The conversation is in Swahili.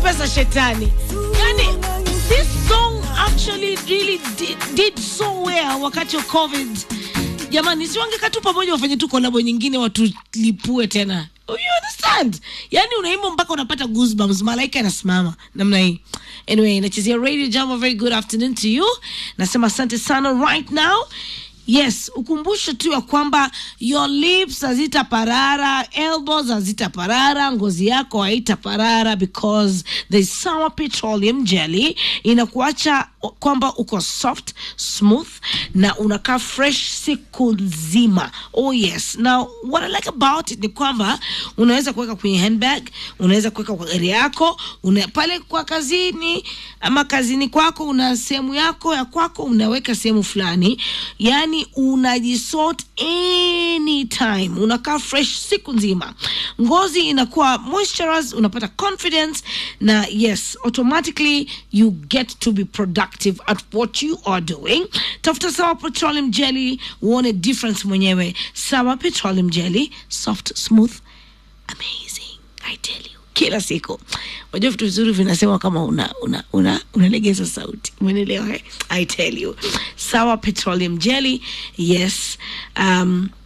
pesa shetani. Yani, this song actually really did, did so well wakati wa COVID. Jamani, si wangekaa tu pamoja wafanye tu kolabo nyingine watulipue tena. You understand? Yani unaimba mpaka unapata goosebumps, malaika anasimama namna hii. Anyway, nachezea Radio Jambo, very good afternoon to you. Nasema asante sana right now. Yes, ukumbusho tu ya kwamba your lips hazitaparara, elbows hazitaparara, ngozi yako haitaparara because the sour petroleum jelly inakuacha kwamba uko soft, smooth na unakaa fresh siku nzima. Oh yes. Now what I like about it ni kwamba unaweza kuweka kwenye handbag, unaweza kuweka kwa gari yako, una, pale kwa kazini ama kazini kwako una sehemu yako ya kwako unaweka sehemu fulani, yani unajisort anytime, unakaa fresh siku nzima, ngozi inakuwa moisturized, unapata confidence na yes, automatically you get to be productive at what you are doing. Tafuta Sawa Petroleum Jelly uone difference mwenyewe. Sawa Petroleum Jelly, soft, smooth, amazing. I tell you kila siku unajua vitu vizuri vinasema kama una una una unalegeza sauti umeelewa eh? i tell you sawa petroleum jelly yes um